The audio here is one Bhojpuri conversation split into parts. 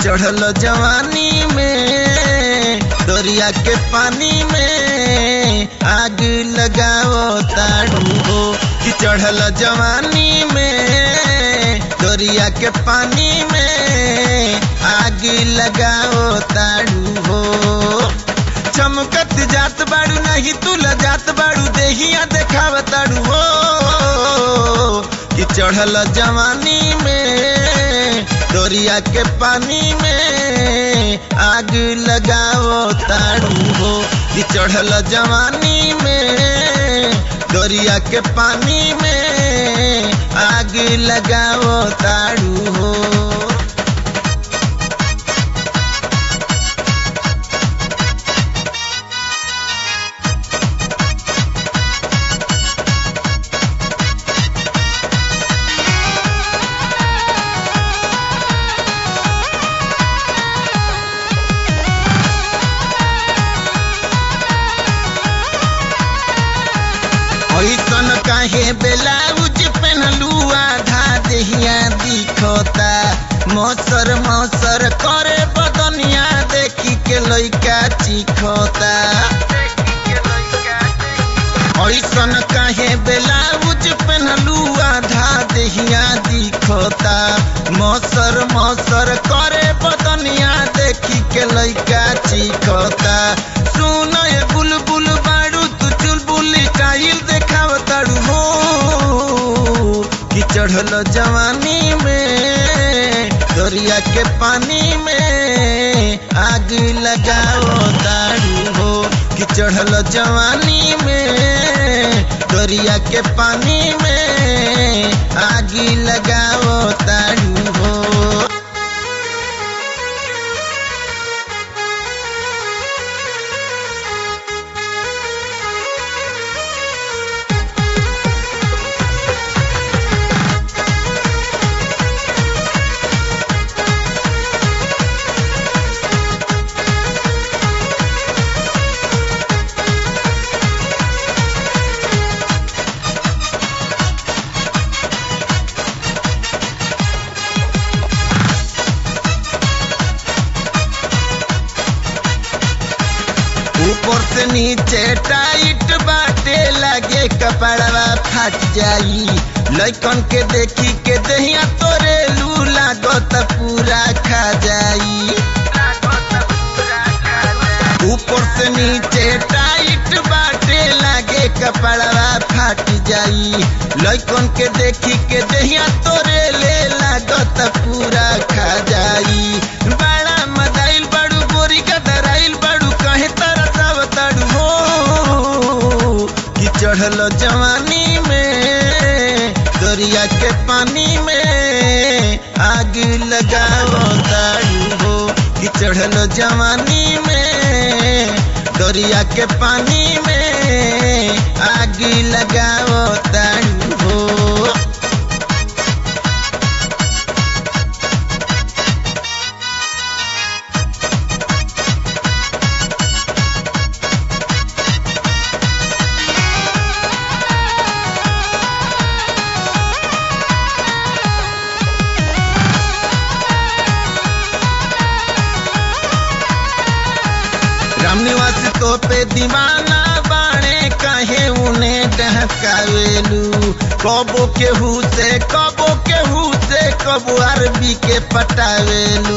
चढ़ल जवानी में दरिया के पानी में आग लगाओ ताड़ू हो कि चढ़ल जवानी में दरिया के पानी में आग लगाओ ताड़ू हो चमकत जात बाड़ू नहीं तुल जात बाड़ू देहिया देखाव ताड़ू हो कि चढ़ल जवानी में दरिया के पानी में आग लगाओ ताड़ू हो कि चढ़ल जवानी में दरिया के पानी में आग लगाओ ताड़ू हो ऐसन काहे ब्लाउज पहनलू आधा देहिया दिखता मौसर मौसर करे बदनिया देखी के लइका चिखता ऐसन काहे ब्लाउज पहनलू आधा देहिया दिखता मौसर मौसर करे बदनिया देखी के लइका चिखता सुन ये बुलबुल बाड़ू तू चुलबुल स्टाइल देखाव ताड़ू हो कि चढ़ल जवानी में दरिया के पानी में आग लगाओ ताड़ू हो कि चढ़ल जवानी में दरिया के पानी में आग लगाओ ताड़ू हो ऊपर से नीचे टाइट बाटे लगे कपड़वा फट जाई लइकन के देखी के दहिया तोरे लू लागत पूरा खा जाई ऊपर से नीचे टाइट बाटे लगे कपड़वा फट जाई लइकन के देखी के दहिया तोरे ले लागत पूरा खा जाई बड़ा मदाइल बड़ू गोरी का दराइल बड़ू कहे तरह सब तड़ू हो कि चढ़ल जवानी में दरिया के पानी में आग लगाओ ताड़ू हो कि चढ़ल जवानी में दरिया के पानी में आग लगाओ ताड़ू हो रामनिवास तो पे दीवाना बाणे कहे उन्हें डहकावेलू कबो केहू से कबो केहू से कबो अरबी के पटावेलू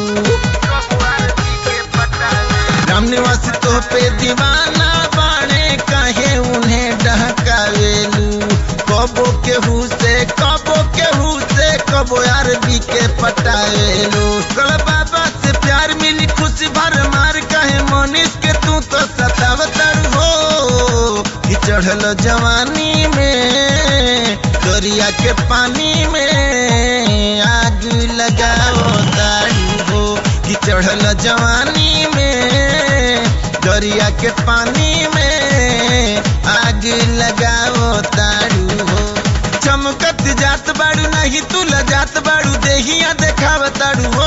रामनिवास तो पे दीवाना बाणे कहे उन्हें डहकावेलू कबो केहू से कबो केहू से कबो अरबी के पटावेलू कल बाबा से प्यार मिली खुशी भर मार कहे मनीष के तू तो सतावतर हो कि चढ़ल जवानी में दरिया के पानी में आग लगाओ ताड़ू हो कि चढ़ल जवानी में दरिया के पानी में आग लगाओ ताड़ू हो चमकत जात बाड़ू नहीं तुल जात बाड़ू देहिया देखाव ताड़ू हो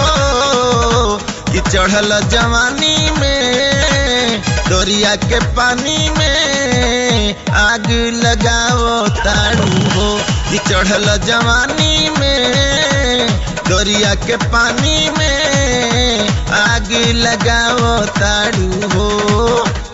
कि चढ़ल जवानी में दरिया के पानी में आग लगाओ ताड़ू हो कि चढ़ल जवानी में दरिया के पानी में आग लगाओ ताड़ू हो